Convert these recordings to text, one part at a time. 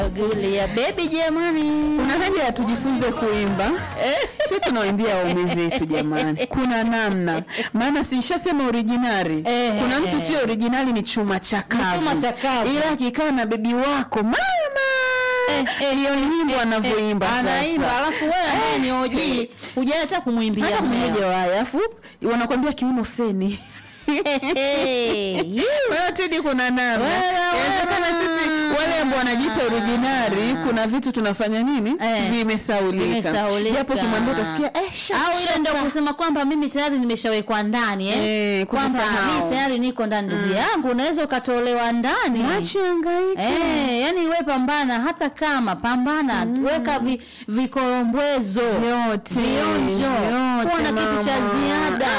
Gulia baby jamani. Kuna haja ya tujifunze kuimba tu, tunawaimbia waume zetu jamani, kuna namna. Maana sinshasema originari, Eh, kuna eh, mtu eh. sio originali, ni chuma chakavu, chuma chakavu. ila akikaa na bebi wako mama eh, hiyo nyimbo anavyoimba Anaimba sasa. alafu wewe ambaye ni OG hujai hata kumwimbia. hata mmeo. mmoja waye, afu wanakwambia kiuno feni Hey, you. Kwa hiyo Tedi, kuna namna Wewe, inawezekana wewe. sisi wale ambao wanajiita originari, kuna vitu tunafanya nini, Eh, vimesaulika, vimesaulika. japo kimwambia utasikia eh, shaka, au ile ndio shaka. kusema kwamba mimi tayari nimeshawekwa ndani eh? Eh, kwamba kujisahau. mimi tayari niko ndani ndugu yangu unaweza ukatolewa ndani Mwache hangaike. Eh, yani we pambana hata kama pambana weka vi, vikorombwezo Vyote, vionjo vyote, kuwa na kitu cha mama. ziada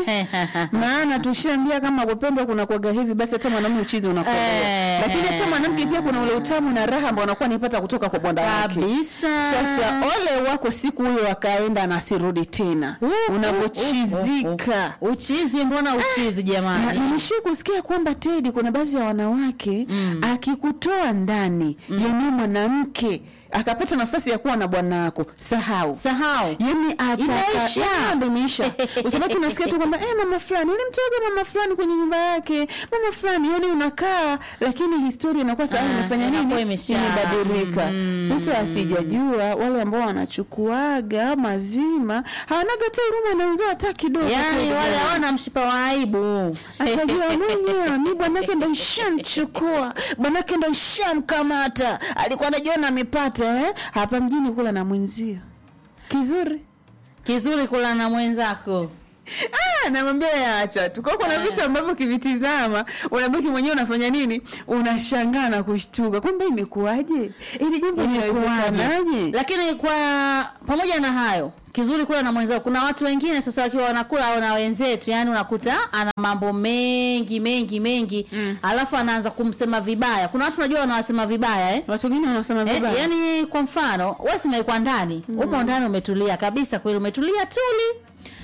maana tushaambia kama kupendwa kuna kuaga hivi basi hata mwanamume uchizi unakuwa Eh. lakini hata mwanamke pia kuna ule utamu na raha ambao anakuwa anaipata kutoka kwa bwana wake kabisa sasa ole wako siku huyo akaenda na asirudi tena Uh, unavyochizika uchizi mbona uchizi na jamani nilishii kusikia kwamba Tedi, kuna baadhi ya wanawake akikutoa ndani yani mwanamke akapata nafasi ya kuwa na bwana wako, sahau sahau yani Imeisha. ataimeisha usabaki unasikia tu kwamba eh, mama fulani ulimtoga mama fulani kwenye nyumba yake mama fulani yani unakaa lakini historia inakuwa sahau Ah, imefanya inakuwa nini imesha. imebadilika sasa asijajua wale ambao wanachukuaga mazima hawanaga hata huruma na wenzao hata kidogo yani kweli wale jamani. hawana mshipa wa aibu atajua mwenyewe mi bwanake ndo ishamchukua bwanake ndo ishamkamata alikuwa anajiona amepata eh? hapa mjini kula na mwenzio kizuri kizuri kula na mwenzako Ah, namwambia yaacha tu kwa kuna vitu ambavyo ukivitizama unabaki mwenyewe unafanya nini unashangaa na kushtuka kwamba imekuwaje ili jambo linawezekanaje lakini kwa pamoja na hayo kizuri kula na mwenzao kuna watu wengine sasa wakiwa wanakula au na wenzetu yani unakuta ana mambo mengi mengi mengi mm. alafu anaanza kumsema vibaya kuna watu unajua wanawasema vibaya eh? watu wengine wanasema Eh, vibaya yani kwa mfano wewe si umewekwa ndani mm. upo ndani umetulia kabisa kweli umetulia tuli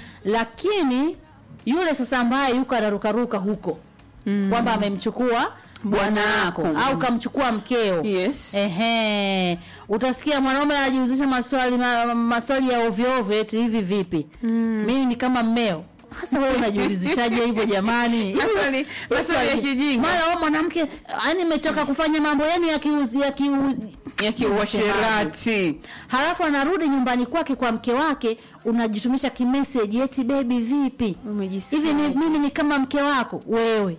lakini yule sasa ambaye yuko anarukaruka huko mm. kwamba amemchukua Bwana bwanako wako. au kamchukua mkeo yes Ehe, utasikia mwanaume anajihusisha maswali ma, maswali ya ovyo ovyo eti hivi vipi? Mm. Mimi ni kama mmeo. Hasa wewe unajiulizishaje hivyo jamani? Maswali- maswali ya kijinga. Mara wewe mwanamke yani imetoka kufanya mambo yenu ya kiuzi ya kiu ya kiuasherati Halafu anarudi nyumbani kwake kwa mke wake unajitumisha kimeseji eti baby vipi? Umejisikia. Hivi ni, mimi ni kama mke wako wewe.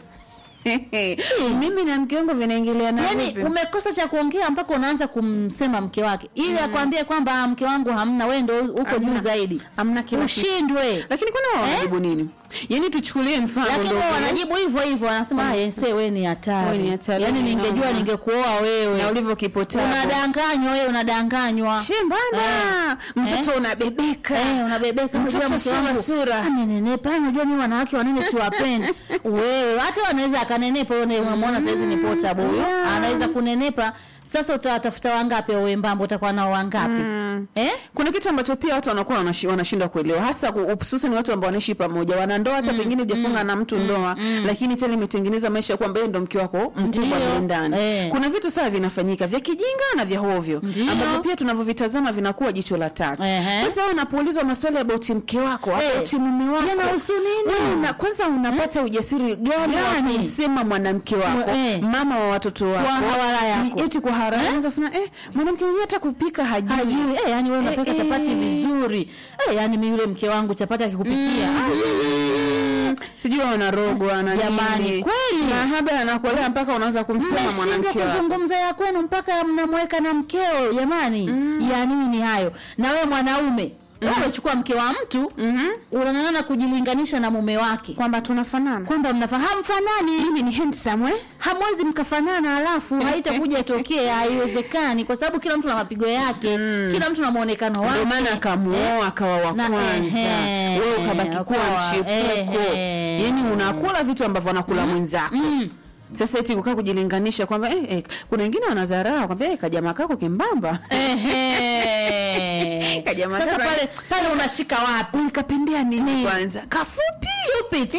mimi na mke wangu vinaingiliana Yaani vipi? umekosa cha kuongea mpaka unaanza kumsema mke wake ili akwambie kwamba "Ah, mke wangu hamna, wewe ndio uko juu Hamna. zaidi, Hamna kila kitu. ushindwe. lakini kwani wao wanajibu nini yaani tuchukulie mfano Lakini ndio wao vile. wanajibu hivyo hivyo, wanasema ah, yese wewe ni Wewe hatari. ni hatari, Yaani ningejua no. ningekuoa na wewe. ulivyokipoteza Unadanganywa wewe, unadanganywa. shembana mtoto unabebeka Eh, unabebeka unajua Mtoto mke sura, wangu sura. amenenepa. Unajua mimi wanawake wanene siwapendi. Wewe hata wanaweza akanenepa, wewe unamwona saizi ni portable huyo. Yeah. Anaweza kunenepa. Sasa utawatafuta wangapi au wembamba utakuwa nao wangapi? Eh? kuna kitu ambacho pia watu wanakuwa wanashi- wanashindwa kuelewa hasa ku- hususan watu ambao wanaishi pamoja wana ndoa hata pengine hujafunga na mtu ndoa lakini tena imetengeneza maisha kwamba yeye ndo mke wako mkubwa Ndio. mle ndani Eh. kuna vitu sawa vinafanyika vya kijinga na vya hovyo Ndio. ambavyo pia tunavyovitazama vinakuwa jicho la tatu Ehe. sasa wewe unapoulizwa maswali about mke wako Eh. about mume wako Yanahusu nini? wewe una, kwanza unapata ujasiri gani wa Gani? kumsema mwanamke wako Eh. mama wa watoto wako Kwa hawara yako. Ni eti kwa haraka anaweza kusema eh mwanamke mwenyewe hata kupika hajui hajui eh, yani wewe unapika Eh, chapati eh. vizuri eh, yani mimi yule mke wangu chapati akikupikia Mm. sijui wanarogwa na Jamani, nini. kweli. mahaba anakuolea mpaka unaanza kumsema mmeshindwa mwanamke wako kuzungumza ya kwenu mpaka mnamweka na mkeo jamani ya nini hayo na wewe mwanaume wewe umechukua mke wa mtu Mhm. unang'ang'ana kujilinganisha na mume wake kwamba tunafanana kwamba mnafahamu fanani mimi ni handsome eh? hamwezi mkafanana alafu haitakuja tokee haiwezekani kwa sababu kila mtu na mapigo yake kila mtu na muonekano wake ndio maana akamuoa akawa wa Na- kwanza ehe, wewe ukabaki kuwa ukawa, mchepuko ehe. yani unakula vitu ambavyo anakula mwenzako Mm. sasa eti kukaa kujilinganisha kwamba eh, eh, kuna wengine wanadharau kwamba eh, kajamaa kako kimbamba Ehe. Eh. Kajamaa Sasa kama- pale pale unashika wapi? ulikapendea nini kwanza kafupi Stupid.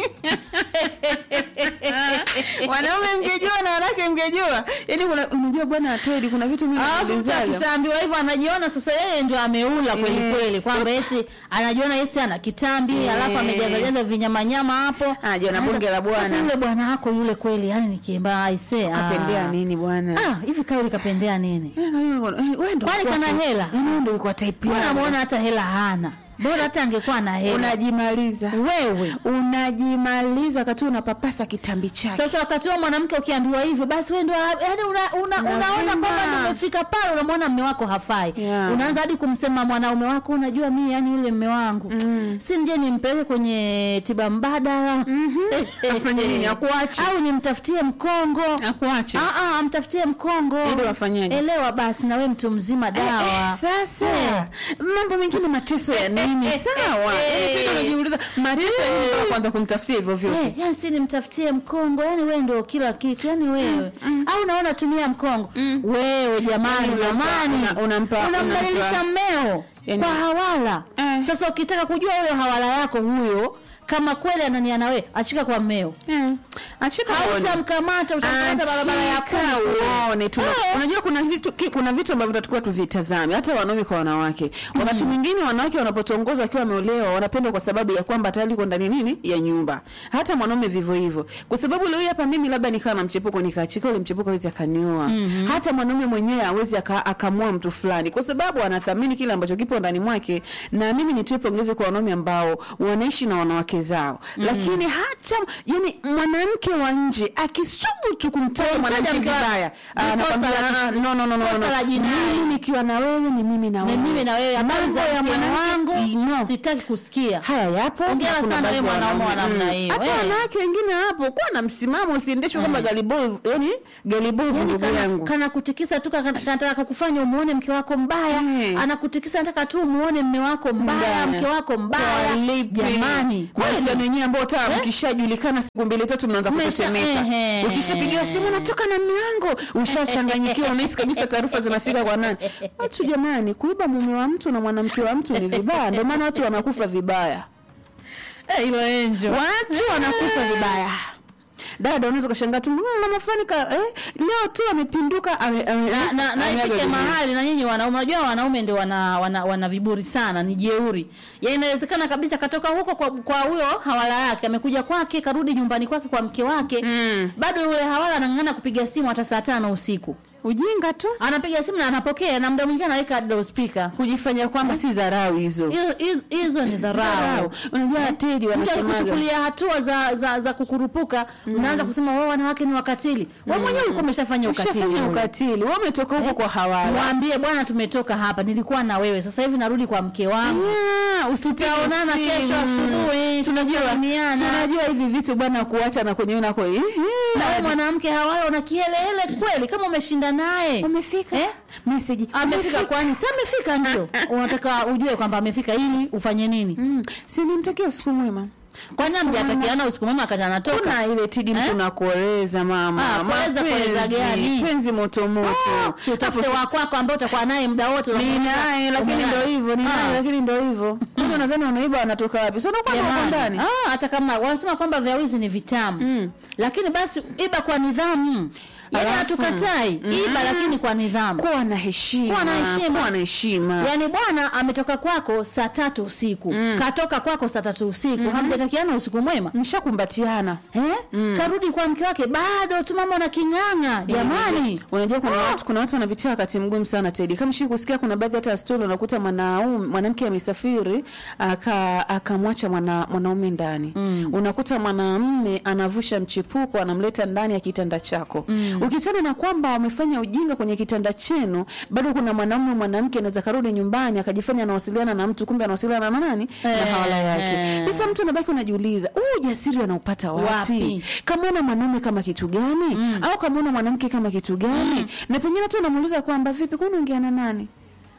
wanaume mngejua na wanawake mngejua yaani kuna unajua bwana Teddy kuna vitu mimi Alafu mtu naulizaga akishaambiwa hivyo anajiona sasa yeye ndio ameula kweli Yes. kweli, kwamba eti anajiona yesi ana kitambi Eh. alafu amejaza jaza vinyamanyama hapo, Anajiona Anaanza- bonge la bwana. Sasa yule bwana wako yule kweli, yani nikiemba aisee, kapendea nini bwana Ah, hivi kauli kapendea nini? Eh, wewe ndio Kwani ulikuwa kana tu- hela? yaani wewe ndio ulikuwa type Mbona yangu. muona hata hela hana? Bora hata angekuwa na hela. unajimaliza Wewe unajimaliza wakati unapapasa kitambi chake sasa wakati huo mwanamke ukiambiwa hivyo basi wewe ndio yani una, una, Lazima. unaona kwamba ndio umefika pale unamwona mme wako hafai Yeah. unaanza hadi kumsema mwanaume wako unajua mimi yani yule mme wangu Mm. si nje nimpeleke kwenye tiba mbadala Afanye nini? Akuache? au nimtafutie mkongo akuache Ah, ah, amtafutie mkongo Ili wafanyaje? elewa basi na we mtu mzima dawa Eh, eh, sasa Eh. mambo mengine mateso ya nini sawa Eh. Yaani tena unajiuliza mateso ya nini mpaka kwanza kumtafutia hivyo vyote Eh, yani si nimtafutie mkongo yani wewe ndio kila kitu yani wewe au naona tumia mkongo wewe jamani Yani unampa- jamani una- unampa- unamdhalilisha unampa- mmeo Yani- kwa hawala Eh. sasa ukitaka kujua huyo hawala yako huyo kama kweli anania na wewe achika kwa mmeo achika uone. hautamkamata utamkamata barabara ya Achika kumi uone tuna, Eh. unajua kuna vitu ki, kuna vitu ambavyo tutakuwa tuvitazame hata wanaume kwa wanawake wakati mwingine wanawake wanapotongoza wakiwa wameolewa wanapendwa kwa sababu ya kwamba tayari uko ndani nini ya nyumba hata mwanaume vivyo hivyo kwa sababu leo hii hapa mimi labda nikawa na mchepuko nikaachika ule mchepuko hawezi akanioa hata mwanaume mwenyewe hawezi aka- akamua mtu fulani kwa sababu anathamini kile ambacho kipo ndani mwake na mimi nitoe pongezi kwa wanaume ambao wanaishi na wanawake zao lakini hata yani mwanamke wa nje akisubutu kumtaja Kumtaja mwanamke mke wa- vibaya ni anakwambia kosa la- "Ah, no, no, no, no, kosa no. la jinai." mimi nikiwa na wewe ni mimi na ni wewe mimi na wewe habari Mambo za ya mke mwanamke- wangu no. sitaki kusikia haya yapo Hongera na kuna sana baadhi wewe ya mwanaume wa wanaume. namna Mm. hiyo, hata eh. wanawake wengine hapo kuwa na msimamo usiendeshwe kama galibovu yani galibovu Yani ndugu kana, yangu kana kutikisa tu kana- kanataka kufanya umuone mke wako mbaya Mm. anakutikisa nataka tu umuone mme wako mbaya Mbaya. mke wako mbaya Kwa lipi? jamani mahusiano yenyewe ambao hata mkishajulikana siku mbili tatu mnaanza Mmesha- kutetemeka ehe. ukishapigiwa simu natoka na mlango ushachanganyikiwa unahisi kabisa taarifa zinafika kwa nani watu jamani kuiba mume wa mtu na mwanamke wa mtu ni vibaya ndio maana watu wanakufa vibaya Eh, ilo enjo watu wanakufa vibaya dada unaweza ukashangaa tu "Mm, mama fulani ka eh, leo tu amepinduka ame, ame, na, na, na ameaga ifike dunia." mahali na nyinyi wanaume unajua wanaume ndio wana, wana, wana viburi sana ni jeuri ya inawezekana kabisa katoka huko kwa kwa huyo hawala yake amekuja kwake karudi nyumbani kwake kwa mke wake Mm. bado yule hawala anang'ang'ana kupiga simu hata saa tano usiku ujinga tu anapiga simu na anapokea na muda mwingine anaweka loudspeaker kujifanya kwamba si dharau hizo hizo hizo- hizo ni dharau Dharau. unajua tedi mtu wanasemaga akikuchukulia hatua za, za, za kukurupuka mnaanza kusema wao wanawake ni wakatili wewe mwenyewe ulikuwa umeshafanya ukatili ushafanya ule. ukatili wewe umetoka huko kwa hawala mwambie bwana tumetoka hapa nilikuwa na wewe sasa hivi narudi kwa mke wangu Yeah, usipige Tutaonana simu. kesho asubuhi, tunajua tutasalimiana. tunajua hivi vitu bwana kuacha na kwenye na kwa na wewe mwanamke hawala una kihelehele kweli kama umeshinda naye umefika Eh? message amefika kwani si amefika ndio unataka ujue kwamba amefika ili ufanye nini mm. si nimtakia usiku mwema kwani amjatakiana usiku mwema akati anatoka kuna ile tidi mtu Eh? nakueleza mama Ah, kueleza kueleza Mapenzi, gani? penzi moto moto si utafute wa kwako ambao utakuwa naye muda wote ni unakumbuka. naye lakini Umeona? ndo hivyo ni Ah. naye lakini ndo hivyo kwani nadhani unaiba anatoka wapi sio unakuwa na Jamani. ndani Ah, hata kama wanasema kwamba vya wizi ni vitamu Mm. lakini basi iba kwa nidhamu yaani Alafu- hatukatai iba lakini kwa nidhamu kuwa na heshima Kuwa na heshima. kuwa na heshima yaani bwana ametoka kwako saa tatu usiku katoka kwako saa tatu usiku hamjatakiana usiku mwema mshakumbatiana eh? karudi kwa mke wake bado tu mama una king'ang'a jamani unajua kuna watu kuna watu wanapitia wakati mgumu sana Tedi. Kama shi kusikia kuna baadhi hata ya stori unakuta mwanaume mwanamke amesafiri aka akamwacha mwana, mwanaume ndani. Mm. Unakuta mwanamume anavusha mchepuko anamleta ndani ya kitanda chako. Mm. Ukichana na kwamba wamefanya ujinga kwenye kitanda chenu, bado kuna mwanaume mwanamke anaweza karudi nyumbani akajifanya anawasiliana na mtu kumbe anawasiliana na nani? na Eh, hawala yake. eh. Sasa mtu anabaki unajiuliza, huu ujasiri anaupata wapi? Wapi? Kamwona mwanaume kama kitu gani? Au kamwona mwanamke kama kitu gani? Na pengine tu unamuuliza kwamba vipi, kwani unaongea na nani?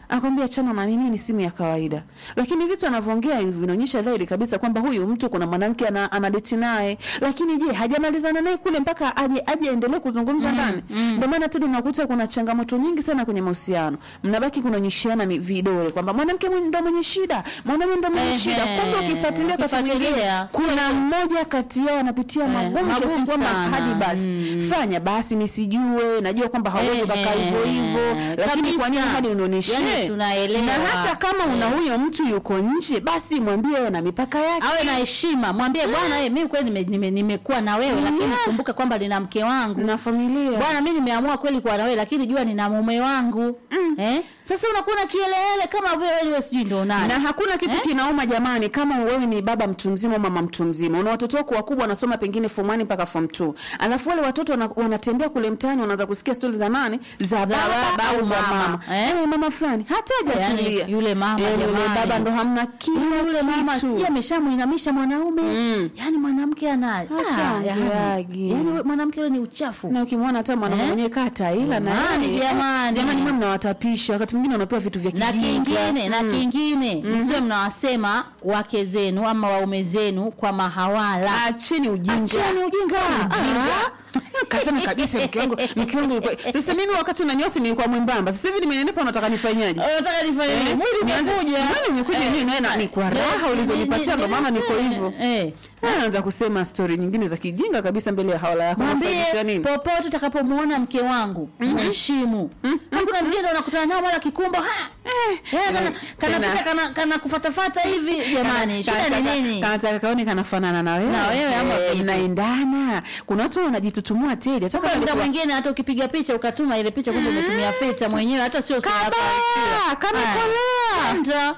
akwambia chana na mimi ni simu ya kawaida lakini vitu anavyoongea hivi vinaonyesha dhahiri kabisa kwamba huyu mtu kuna mwanamke ana, anadeti naye lakini je hajamalizana naye kule mpaka aje aje aendelee kuzungumza ndani ndio maana tena unakuta kuna changamoto nyingi sana kwenye mahusiano mnabaki kunaonyeshiana mi- vidole kwamba mwanamke mwenye- ndo mwenye shida mwanaume ndo mwenye Ehe. shida kumbe ukifuatilia wakati mwingine Ukifuatilia, kuna mmoja kati yao anapitia magumu kiasi magumu kwamba sana. hadi basi fanya basi nisijue najua kwamba hauwezi ukakaa Ehe. hivyo hivyo lakini kwa nini Kabisa. hadi unionyeshe Yaani tunaelewa. na hata kama una huyo mtu yuko nje basi mwambie awe na mipaka yake awe na heshima mwambie bwana eh, mimi kweli nimekuwa nime, nimekuwa na wewe lakini kumbuka kwamba nina mke wangu na familia bwana mi nimeamua kweli kuwa na wewe lakini jua nina mume wangu eh? sasa unakuwa na kielele kama wewe wewe sijui ndo nani na hakuna kitu Eh? kinauma jamani kama wewe ni baba mtu mzima au mama mtu mzima una watoto wako wakubwa wanasoma pengine form 1 mpaka form 2 alafu wale watoto wana, wanatembea kule mtaani wanaanza kusikia stori za nani za baba baba au au za mama. mama Eh? eh, mama fulani hata hajatulia Yaani, yule mama, Eh, yule jamani. baba ndo hamna kila Yaani yule mama kitu. sijui ameshamuinamisha mwanaume Mm. yaani mwanamke ana Hata Ah, yaani. ongeagi. Yaani we- mwanamke yule ni uchafu na ukimwona hata mwanaume Eh? mwenyewe kata ila na Jamani, yeye, jamani. jamani mwe mnawatapisha wakati mwingine wanapewa vitu vya na kijinga kingine na kingine msiwe mnawasema wake zenu ama waume zenu kwa mahawala acheni ujinga Acheni ujinga. ujinga kasema kabisa mke wangu mke wangu yuko- sasa mimi wakati unanyosi nilikuwa mwembamba sasa hivi nimenenepa unataka nifanyaje nataka nifanye Eh, nini? mwili nianze- umekuja mwili umekuja yenyewe naye na- ni kwa raha ulizonipatia ndo maana niko hivyo eh anza kusema stori nyingine za kijinga kabisa mbele ya hawala yako mwambie unafanyisha nini popote utakapomuona mke wangu mheshimu hakuna vingine unakutana nao mara kikumbo ha Eh, kana- kana tena. pita kana kana kufatafata hivi jamani shida ni nini kanataka kaone kanafanana na wewe Na wewe ama Eh, vipi? mnaendana kuna watu wanajitutumua teli hata kwa kama muda alikuwa- mwingine hata ukipiga picha ukatuma ile picha kumbe umetumia feta mwenyewe hata sio sura yako Kabaya, halisia. kamekolea. Haya. Anda.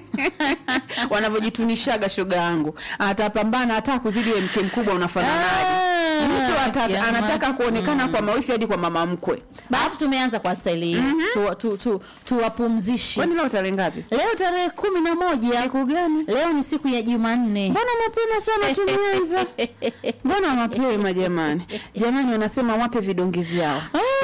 wanavyojitunishaga shoga yangu atapambana hata kuzidi wewe mke mkubwa unafananaje Ah, mtu ata, jamani. anataka kuonekana kwa mawifi hadi kwa mama mkwe basi tumeanza kwa staili hii tu, tu, tu, tuwapumzishe kwani leo tarehe ngapi leo tarehe kumi na moja siku gani leo ni siku ya jumanne mbona mapema sana tumeanza mbona mapema jamani jamani wanasema wape vidonge vyao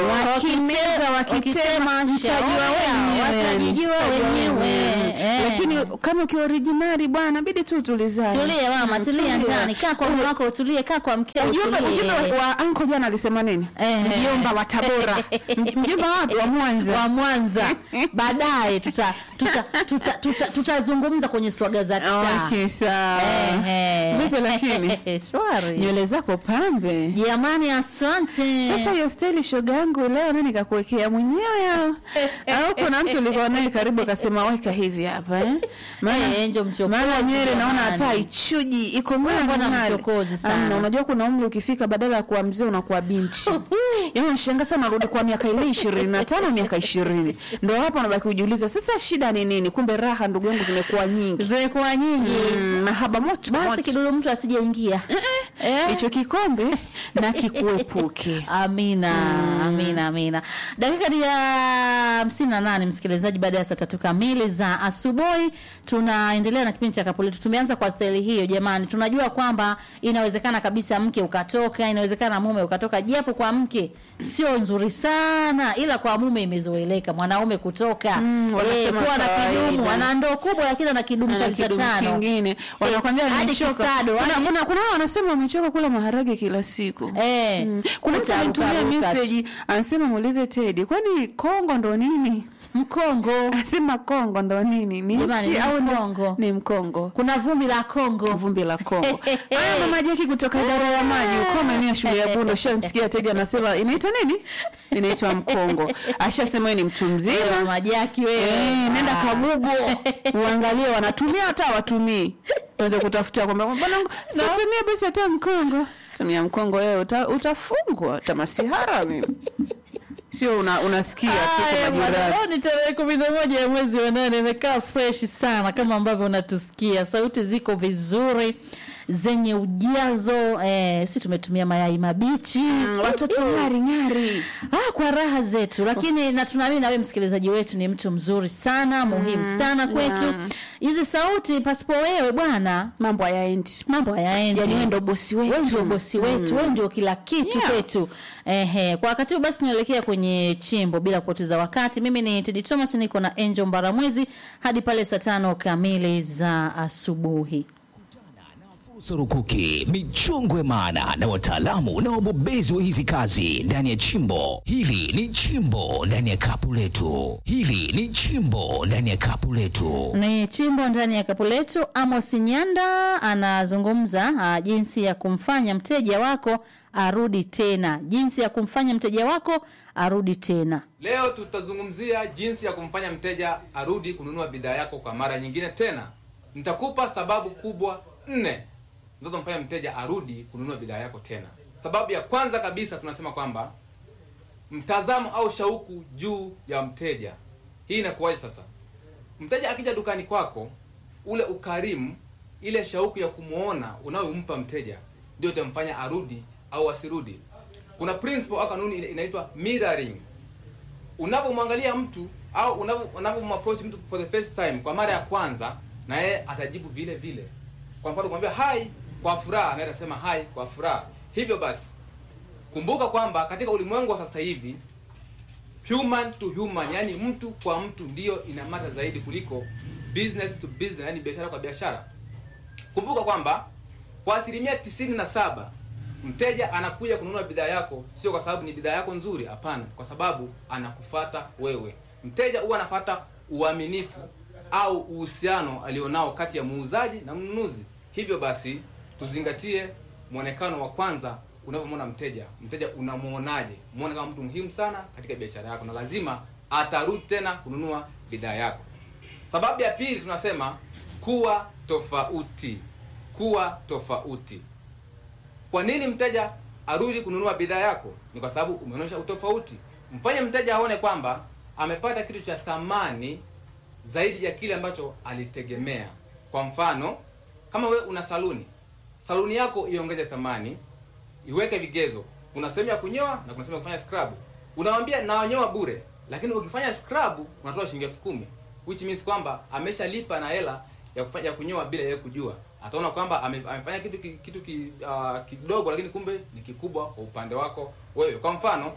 wakimeza wakitema mtajua wenyewe watajijua Mtajua wenyewe Eh. lakini kama ukiwa originali bwana bidi tu tulizane tulie mama Mm, tulia ndani kaa kwa mume wako utulie kaa kwa mkeo ujumbe utulie. ujumbe wa anko jana alisema nini Eh. mjomba wa tabora Mj- mjomba wapi wa mwanza wa Mwanza baadaye tuta tutazungumza tuta, tuta, tutazungumza kwenye swaga za kitaa okay sawa Ehe. vipi lakini shwari nywele zako pambe jamani asante sasa hiyo steli shoga yangu leo nani kakuwekea mwenyewe au au kuna mtu ulikuwa naye karibu akasema weka hivi hapa eh? maana Eh, njo mchokozi maana nywele naona jamani. hata ichuji iko ng'ara mbona ng'ara. mchokozi sana? Amna, unajua kuna umri ukifika badala ya kuwa mzee unakuwa binti yaani unashangaa sana unarudi kwa miaka ile ishirini na tano miaka ishirini ndo hapo unabaki kujiuliza sasa shida ni nini kumbe raha ndugu yangu zimekuwa nyingi zimekuwa nyingi Mm, mahaba moto basi moto. kidudu mtu asijeingia Eh. hicho kikombe na kikuepuke amina amina amina dakika ni ya hamsini na nane msikilizaji baada ya saa tatu kamili za asubuhi tunaendelea na kipindi cha kapuletu tumeanza kwa staili hiyo jamani tunajua kwamba inawezekana kabisa mke ukatoka inawezekana mume ukatoka japo kwa mke sio nzuri sana ila kwa mume imezoeleka mwanaume kutoka Mm, eh, wanasema kuwa na kawaida. kidumu ana ndoo kubwa lakini ana kidumu cha Ana lita kidumu tano kingine wanakwambia hadi nimechoka. kisado, Kuna- hadi- kuna kuna hao wanasema wamechoka kula maharage kila siku Eh, Mm. kuna mtu utaruka alitumia ruka tu. message anasema muulize Teddy kwani Kongo ndo nini mkongo anasema Kongo ndo nini ni Jamani, nchi ni au ni- Mkongo. ni Mkongo kuna vumbi la Kongo vumbi la Kongo. Haya mama Jeki kutoka idara ya maji uko maeneo ya shule ya Bundo, shamsikia Teddy anasema inaitwa nini? Inaitwa Mkongo. Ashasema yeye ni mtu mzima. majaki wewe Eh, nenda kagugo uangalie wanatumia hata watumii tuanze kutafuta kwamba bwana situmie basi hata mkongo tumia mkongo wewe uta, utafungwa hata masihara mimi sio una, unasikia tu Haya, kwa bwana, majirani leo ni tarehe kumi na moja ya mwezi wa nane imekaa fresh sana kama ambavyo unatusikia sauti ziko vizuri zenye ujazo eh, si tumetumia mayai mabichi Mm, watoto ng'ari ng'ari ah, kwa raha zetu lakini na tunaamini nawe msikilizaji wetu ni mtu mzuri sana muhimu sana kwetu yeah. hizi sauti pasipo wewe bwana mambo hayaendi mambo hayaendi yani wewe ndo bosi wetu wewe ndio bosi wetu wewe ndio kila kitu Yeah. kwetu ehe kwa wakati huu basi tunaelekea kwenye chimbo bila kupoteza wakati mimi ni Teddy Thomas niko na Angel Mbaramwezi hadi pale saa tano kamili za asubuhi Fursa rukuki, michongwe maana na wataalamu na wabobezi wa hizi kazi ndani ya chimbo. Hili ni chimbo ndani ya kapu letu. Hili ni chimbo ndani ya kapu letu. ni chimbo ndani ya kapu letu amos nyanda anazungumza uh, jinsi ya kumfanya mteja wako arudi tena jinsi ya kumfanya mteja wako arudi tena Leo tutazungumzia jinsi ya kumfanya mteja arudi kununua bidhaa yako kwa mara nyingine tena. Nitakupa sababu kubwa nne zinazomfanya mteja arudi kununua bidhaa yako tena. Sababu ya kwanza kabisa tunasema kwamba mtazamo au shauku juu ya mteja. Hii inakuwaje sasa? Mteja akija dukani kwako, ule ukarimu, ile shauku ya kumwona unayompa mteja ndio itamfanya arudi au asirudi. Kuna principle au kanuni ile inaitwa mirroring unapomwangalia mtu au unapo- unapomapproach mtu for the first time kwa mara ya kwanza na yeye atajibu vile vile kwa mfano kumwambia hai kwa furaha naye atasema hai kwa furaha hivyo basi kumbuka kwamba katika ulimwengu wa sasa hivi human to human yani mtu kwa mtu ndiyo inamata zaidi kuliko business to business yani biashara kwa biashara kumbuka kwamba kwa asilimia tisini na saba mteja anakuja kununua bidhaa yako sio kwa sababu ni bidhaa yako nzuri hapana kwa sababu anakufata wewe mteja huwa anafata uaminifu au uhusiano alionao kati ya muuzaji na mnunuzi hivyo basi tuzingatie mwonekano wa kwanza unapomwona mteja mteja unamwonaje muone kama mtu muhimu sana katika biashara yako na lazima atarudi tena kununua bidhaa yako sababu ya pili tunasema kuwa tofauti kuwa tofauti kwa nini mteja arudi kununua bidhaa yako ni kwa sababu umeonyesha utofauti mfanye mteja aone kwamba amepata kitu cha thamani zaidi ya kile ambacho alitegemea kwa mfano kama we una saluni saluni yako iongeze thamani iweke vigezo kuna sehemu ya kunyoa na kuna sehemu ya kufanya scrub unawambia nawanyoa bure lakini ukifanya scrub unatoa shilingi elfu kumi which means kwamba ameshalipa na hela ya kufanya ya kunyoa bila yeye kujua ataona kwamba ame, amefanya kitu ki- kitu ki, uh, kidogo lakini kumbe ni kikubwa kwa upande wako wewe kwa mfano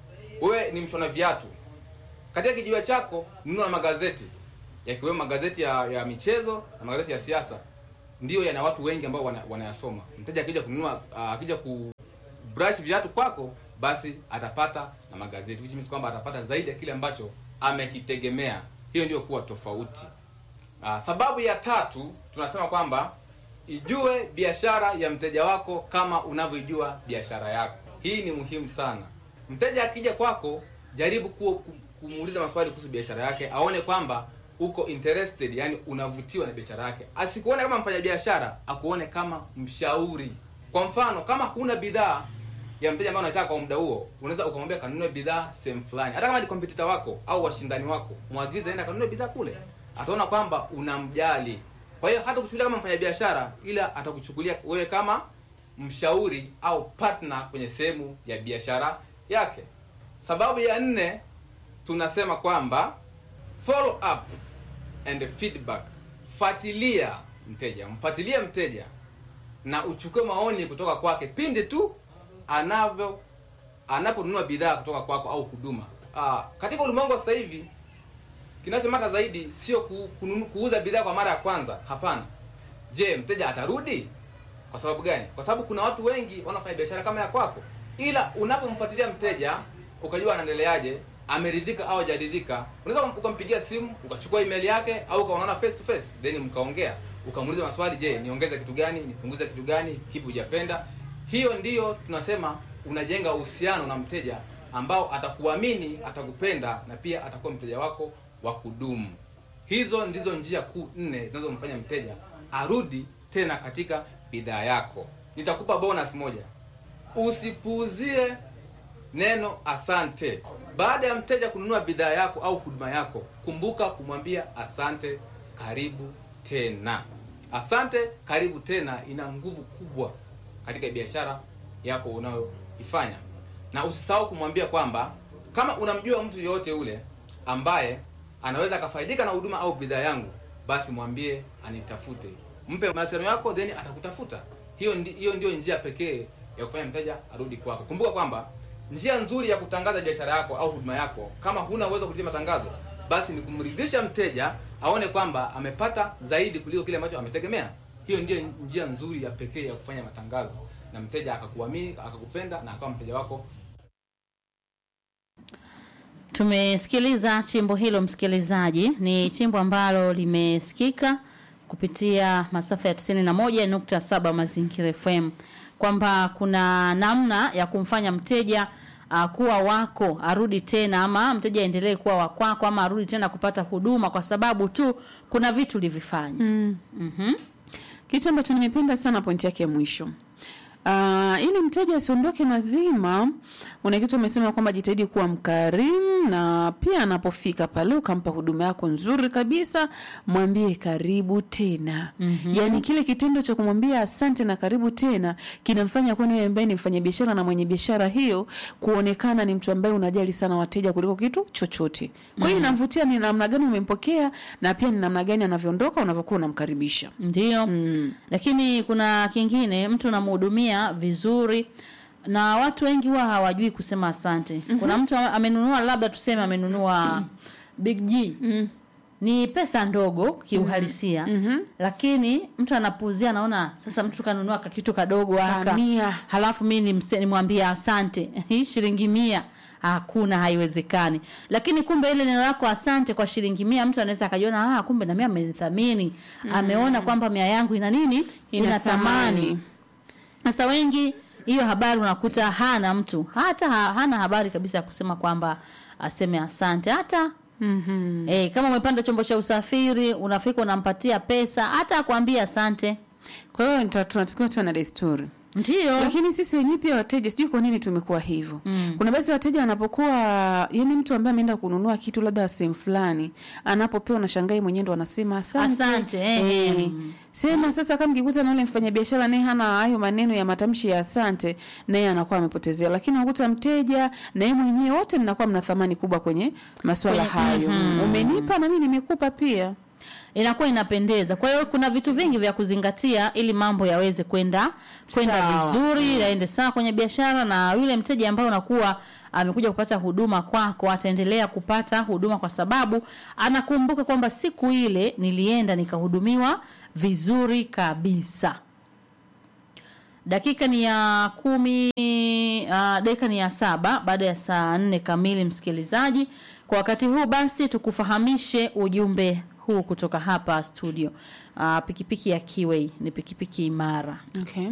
wewe ni mshona viatu katika kijiwe chako nunua magazeti yakiwemo magazeti ya, ya michezo na magazeti ya siasa ndiyo yana watu wengi ambao wana- wanayasoma mteja akija kununua uh, akija ku brush viatu kwako basi atapata na magazeti which means kwamba atapata zaidi ya kile ambacho amekitegemea hiyo ndio kuwa tofauti uh, sababu ya tatu tunasema kwamba ijue biashara ya mteja wako kama unavyoijua biashara yako hii ni muhimu sana mteja akija kwako jaribu kuwa ku- kumuuliza maswali kuhusu biashara yake aone kwamba uko interested yani unavutiwa na biashara yake asikuone kama mfanyabiashara akuone kama mshauri kwa mfano kama huna bidhaa ya mteja ambaye unataka kwa muda huo unaweza ukamwambia kanunue bidhaa sehemu fulani hata kama ni competitor wako au washindani wako mwagize aenda kanunue bidhaa kule ataona kwamba unamjali kwa hiyo hata kuchukulia kama mfanyabiashara ila atakuchukulia wewe kama mshauri au partner kwenye sehemu ya biashara yake sababu ya nne tunasema kwamba follow up and feedback fuatilia mteja mfuatilie mteja na uchukue maoni kutoka kwake pindi tu anavyo anaponunua bidhaa kutoka kwako au huduma ah, katika ulimwengu wa sasa hivi kinachomata zaidi sio ku, kununu, kuuza bidhaa kwa mara ya kwanza hapana je mteja atarudi kwa sababu gani kwa sababu kuna watu wengi wanafanya biashara kama ya kwako ila unapomfuatilia mteja ukajua anaendeleaje ameridhika au hajaridhika unaweza ukampigia simu ukachukua email yake au ukaonana face to face then mkaongea ukamuuliza maswali je niongeze kitu gani nipunguze kitu gani kipi hujapenda hiyo ndiyo tunasema unajenga uhusiano na mteja ambao atakuamini atakupenda na pia atakuwa mteja wako wa kudumu hizo ndizo njia kuu nne zinazomfanya mteja arudi tena katika bidhaa yako nitakupa bonus moja usipuuzie neno asante baada ya mteja kununua bidhaa yako au huduma yako kumbuka kumwambia asante karibu tena asante karibu tena ina nguvu kubwa katika biashara yako unayoifanya na usisahau kumwambia kwamba kama unamjua mtu yoyote ule ambaye anaweza akafaidika na huduma au bidhaa yangu basi mwambie anitafute mpe mawasiliano yako then atakutafuta hiyo ndi, hiyo ndio njia pekee ya kufanya mteja arudi kwako kumbuka kwamba njia nzuri ya kutangaza biashara yako au huduma yako kama huna uwezo wa kulipia matangazo basi ni kumridhisha mteja aone kwamba amepata zaidi kuliko kile ambacho ametegemea hiyo ndio njia nzuri ya pekee ya kufanya matangazo na mteja akakuamini akakupenda na akawa mteja wako Tumesikiliza chimbo hilo, msikilizaji, ni chimbo ambalo limesikika kupitia masafa ya 91.7 Mazingira FM, kwamba kuna namna ya kumfanya mteja uh, kuwa wako arudi tena, ama mteja aendelee kuwa wa kwako, ama arudi tena kupata huduma kwa sababu tu kuna vitu ulivifanya. Mm. Mhm. Kitu ambacho nimependa sana pointi yake ya mwisho Uh, ili mteja asiondoke mazima, una kitu umesema kwamba jitahidi kuwa mkarimu, na pia anapofika pale ukampa huduma yako nzuri kabisa, mwambie karibu tena. mm-hmm. Yaani kile kitendo cha kumwambia asante na karibu tena kinamfanya kwani wewe ambaye ni mfanyabiashara na mwenye biashara hiyo kuonekana ni mtu ambaye unajali sana wateja kuliko kitu chochote. Kwa hiyo inamvutia ni namna gani umempokea na pia ni namna gani anavyoondoka unavyokuwa unamkaribisha. Ndio. Mm. Lakini kuna kingine, mtu unamhudumia vizuri na watu wengi huwa hawajui kusema asante. Kuna mtu amenunua labda tuseme amenunua Big G. Ni pesa ndogo kiuhalisia. Lakini mtu anapuuzia anaona sasa mtu kanunua kakitu kadogo haka. Kamia. Halafu mimi nimse- nimwambie asante. Hii shilingi mia hakuna haiwezekani. Lakini kumbe ile neno lako asante kwa shilingi mia mtu anaweza akajiona ah kumbe na mimi amenithamini. Ameona kwamba mia yangu ina nini? Ina, thamani. Sasa wengi hiyo habari unakuta hana mtu hata ha, hana habari kabisa ya kusema kwamba aseme asante hata Mhm. eh, kama umepanda chombo cha usafiri unafika unampatia pesa hata akwambia asante Kwa hiyo nita- tunatakiwa tuwe na desturi ndio lakini sisi wenyewe pia wateja sijui kwa nini tumekuwa hivyo Mm. kuna baadhi ya wateja wanapokuwa yani mtu ambaye ameenda kununua kitu labda sehemu fulani anapopewa na shangai mwenyewe ndo anasema asante, Asante, eh. Eh. sema sasa kama mkikuta na ule mfanyabiashara naye hana hayo maneno ya matamshi ya asante naye anakuwa amepotezea lakini unakuta mteja na yeye mwenyewe wote mnakuwa mna thamani kubwa kwenye masuala Kwenye- hayo mhm. umenipa na mimi nimekupa pia inakuwa inapendeza kwa hiyo kuna vitu vingi vya kuzingatia ili mambo yaweze kwenda kwenda Sawa. vizuri yaende sawa kwenye biashara na yule mteja ambaye unakuwa amekuja kupata huduma kwako ataendelea kupata huduma kwa sababu anakumbuka kwamba siku ile nilienda nikahudumiwa vizuri kabisa dakika ni ya kumi uh, dakika ni ya saba baada ya saa nne kamili msikilizaji kwa wakati huu basi tukufahamishe ujumbe huu kutoka hapa studio uh, pikipiki ya kiwei ni pikipiki imara Okay.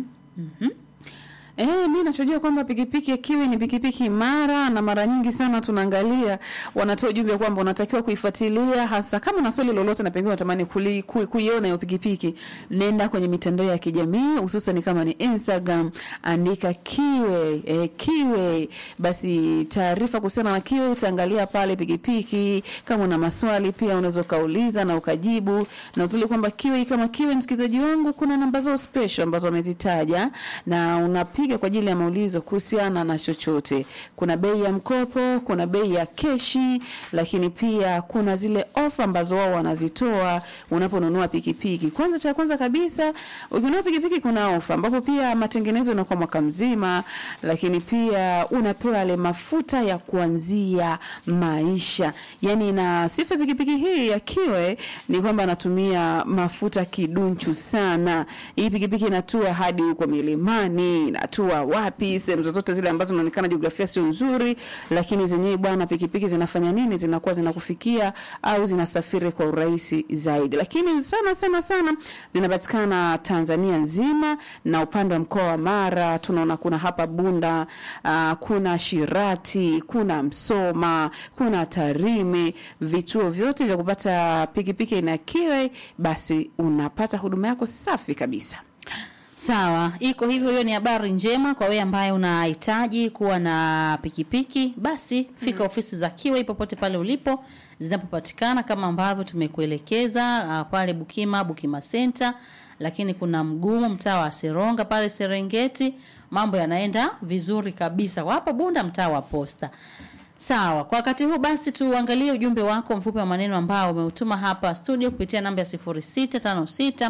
Eh, mi nachojua kwamba pikipiki ya kiwi ni pikipiki imara na mara nyingi sana tunaangalia wanatoa ujumbe kwamba unatakiwa kuifuatilia hasa kama una swali lolote na pengine unatamani kuli- ku- kuiona hiyo pikipiki, nenda kwenye mitandao ya kijamii hususan kama ni Instagram, andika kiwe eh, kiwe, basi taarifa kuhusiana na kiwe utaangalia pale pikipiki. Kama una maswali pia unaweza ukauliza na ukajibu, na uzuri kwamba kiwe kama kiwe, msikilizaji wangu, kuna namba zao special ambazo wamezitaja na unapiga kwa ajili ya maulizo kuhusiana na chochote. Kuna bei ya mkopo, kuna bei ya keshi, lakini pia kuna zile ofa ambazo wao wanazitoa unaponunua pikipiki. Kwanza, cha kwanza kabisa, ukinunua pikipiki kuna ofa ambapo pia matengenezo yanakuwa mwaka mzima, lakini pia unapewa yale mafuta ya kuanzia maisha. Yani, na sifa ya pikipiki hii ya Kiwe ni kwamba anatumia mafuta kidunchu sana. Hii pikipiki inatua hadi huko milimani, inatua wapi, sehemu zozote zile ambazo inaonekana jiografia sio nzuri, lakini zenyewe bwana, pikipiki zinafanya nini? Zinakuwa zinakufikia au zinasafiri kwa urahisi zaidi. Lakini sana sana sana zinapatikana Tanzania nzima, na upande wa mkoa wa Mara tunaona kuna hapa Bunda, uh, kuna Shirati, kuna Msoma, kuna Tarime, vituo vyote vya kupata pikipiki aina ya Kiwe, basi unapata huduma yako safi kabisa. Sawa, iko hivyo. Hiyo ni habari njema kwa wewe ambaye unahitaji kuwa na pikipiki, basi fika ofisi za Kiwei popote pale ulipo zinapopatikana, kama ambavyo tumekuelekeza uh, pale Bukima, Bukima Center lakini kuna mgumu mtaa wa Seronga pale Serengeti, mambo yanaenda vizuri kabisa. Kwa hapa Bunda mtaa wa Posta. Sawa, kwa wakati huu basi tuangalie ujumbe wako mfupi wa maneno ambao umeutuma hapa studio kupitia namba ya 0656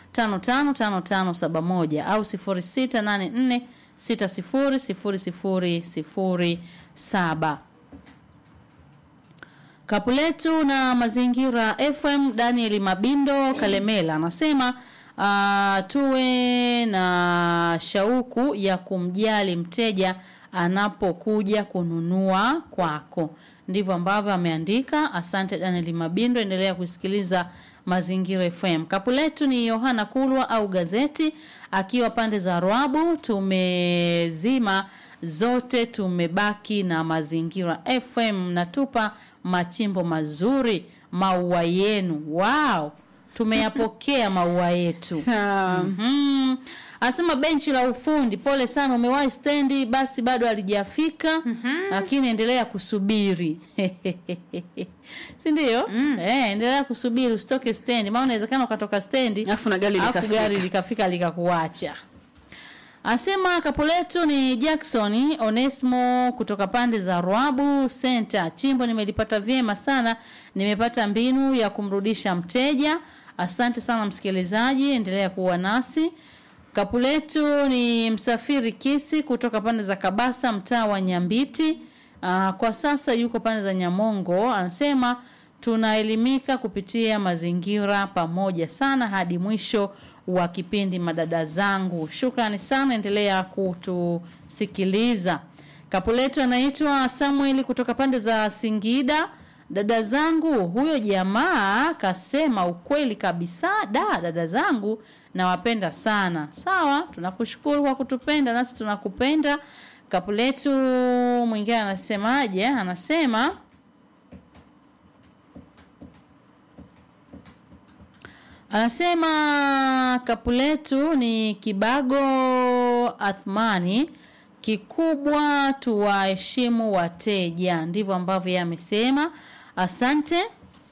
555571 au 0684 600007. Kapuletu na Mazingira FM Daniel Mabindo Kalemela anasema uh, tuwe na shauku ya kumjali mteja anapokuja kununua kwako. Ndivyo ambavyo ameandika. Asante Daniel Mabindo, endelea kusikiliza Mazingira FM. Kapuletu ni Yohana Kulwa au gazeti akiwa pande za Rwabu. Tumezima zote, tumebaki na Mazingira FM. Natupa machimbo mazuri, maua yenu. Wow, tumeyapokea maua yetu. Sawa. Mhm. Anasema benchi la ufundi, pole sana, umewahi stendi, basi bado halijafika, lakini endelea kusubiri si ndio? Eh, endelea kusubiri, usitoke stendi, maana inawezekana ukatoka stendi Alafu na gari alafu likafika. gari likafika likakuacha. Asema kapo letu ni Jackson Onesmo kutoka pande za Rwabu Center. Chimbo nimelipata vyema sana, nimepata mbinu ya kumrudisha mteja. Asante sana msikilizaji, endelea kuwa nasi. Kapu letu ni msafiri Kisi kutoka pande za Kabasa, mtaa wa Nyambiti. Aa, kwa sasa yuko pande za Nyamongo. Anasema tunaelimika kupitia mazingira pamoja sana hadi mwisho wa kipindi madada zangu. Shukrani sana, endelea kutusikiliza. Kapu letu anaitwa Samuel kutoka pande za Singida. Dada zangu, huyo jamaa kasema ukweli kabisa. Da, dada zangu nawapenda sana. Sawa, tunakushukuru kwa kutupenda, nasi tunakupenda. Kapu letu mwingine anasemaje? Anasema Anasema kapu letu ni Kibago Athmani, kikubwa tuwaheshimu wateja. Ndivyo ambavyo yeye amesema. Asante.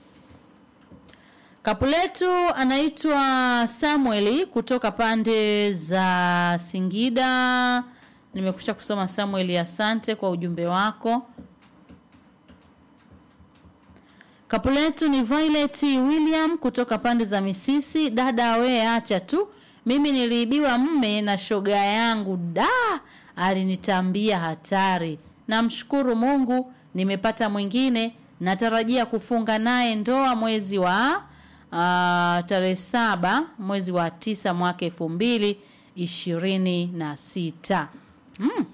Kapu letu anaitwa Samueli kutoka pande za Singida. Nimekusha kusoma Samueli, asante kwa ujumbe wako. Kapu letu ni Violet William kutoka pande za Misisi. Dada we acha tu, mimi niliibiwa mme na shoga yangu, da alinitambia hatari. Namshukuru Mungu nimepata mwingine, natarajia kufunga naye ndoa mwezi wa uh, tarehe saba mwezi wa tisa mwaka elfu mbili ishirini na sita. Mm.